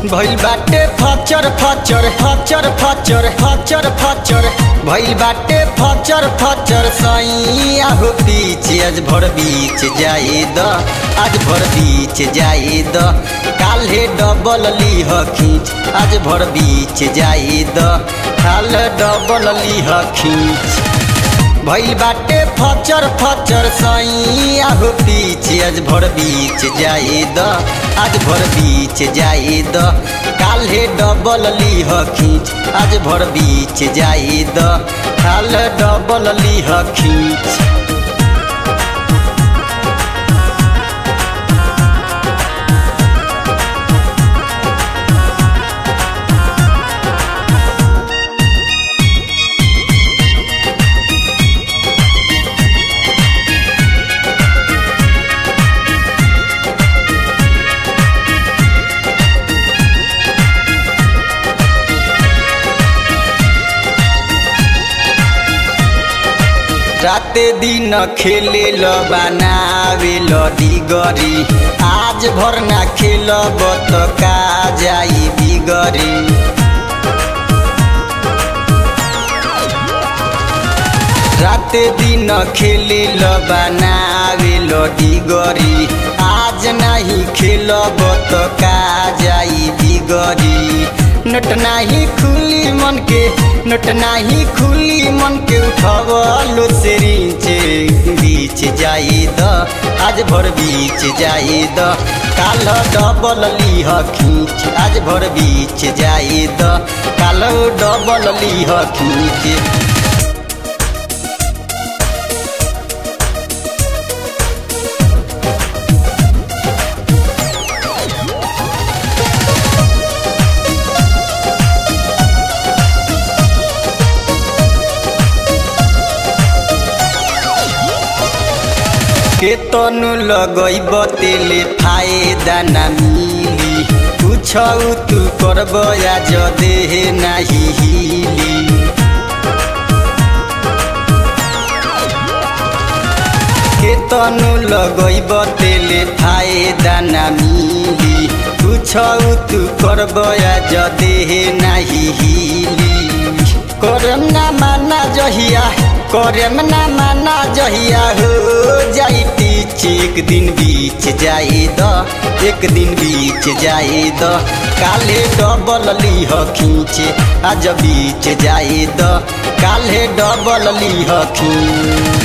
भइल बाटे फचर फचर फचर फचर फचर फचर भइल बाटे फचर फचर सैया हो पीछे आज भर बीच जाए द आज भर बीच जाए द काल्हे डबल लीह खींच आज भर बीच जाए द काल डबल लीह खींच भइल बाटे फचर फचर सैया हो पीछे आज भर बीच जाए द आज भर बीच जाए द काल्हे डबल लीह खींच आज भर बीच जाए द काल डबल लीह खींच राते दिन खेले ल बनावे ल डिगरी आज भर ना खेलब त का जाई बिगरी राते दिन खेले ल बनावे ल डिगरी आज नाही खेलब त का जाई बिगरी नट नाही खुली मन के नट नाही खुली मन के उठवलो से रीचे बीच जाई द आज भर बीच जाई द काल डबल लीह खींच आज भर बीच जाई द काल डबल लीह खींच के तनु लगैब तेले फायदा ना मिली पूछौ तू करब आज देह नाही हिली के तनु लगैब तेले फायदा ना मिली पूछौ तू करब आज देह नाही हिली करम ना माना जहिया करम ना माना जहिया हो जाई पीछ एक दिन बीच जाए द एक दिन बीच जाए द काले डबल लीह खींचे आज बीच जाए द काले डबल लीह खींच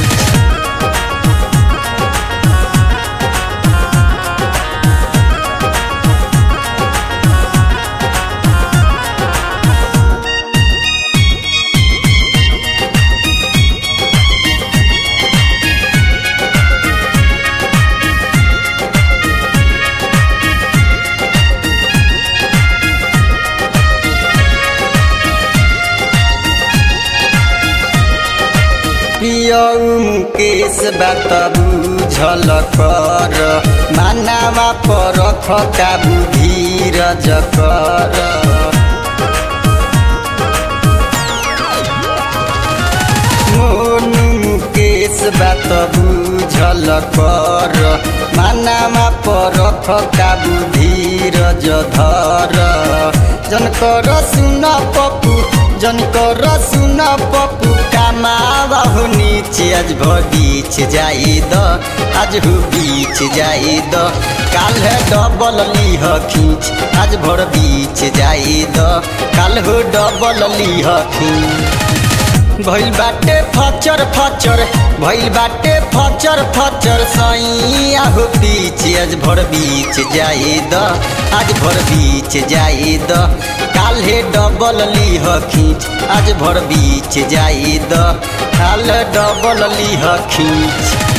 पियौ मुकेश बात बुझल कर मानावा पर काबु धीरज कर मोनु मुकेश बात बुझल कर मानावा पर काबु धीरज धर जनकर सुन पपु जनकर सुन पपु कामावा हो नीचे आज भर बीच जाई द आज हो बीच जाई द काल है डबल लीह खींच आज भर बीच जाई द काल हो डबल लीह खींच भइल बाटे फचर फचर भइल बाटे फचर फचर सैया हो पीछे आज भर बीच जाए द आज भर बीच जाए द काल्हे डबल लीह खींच आज भर बीच जाए द काल डबल लीह खींच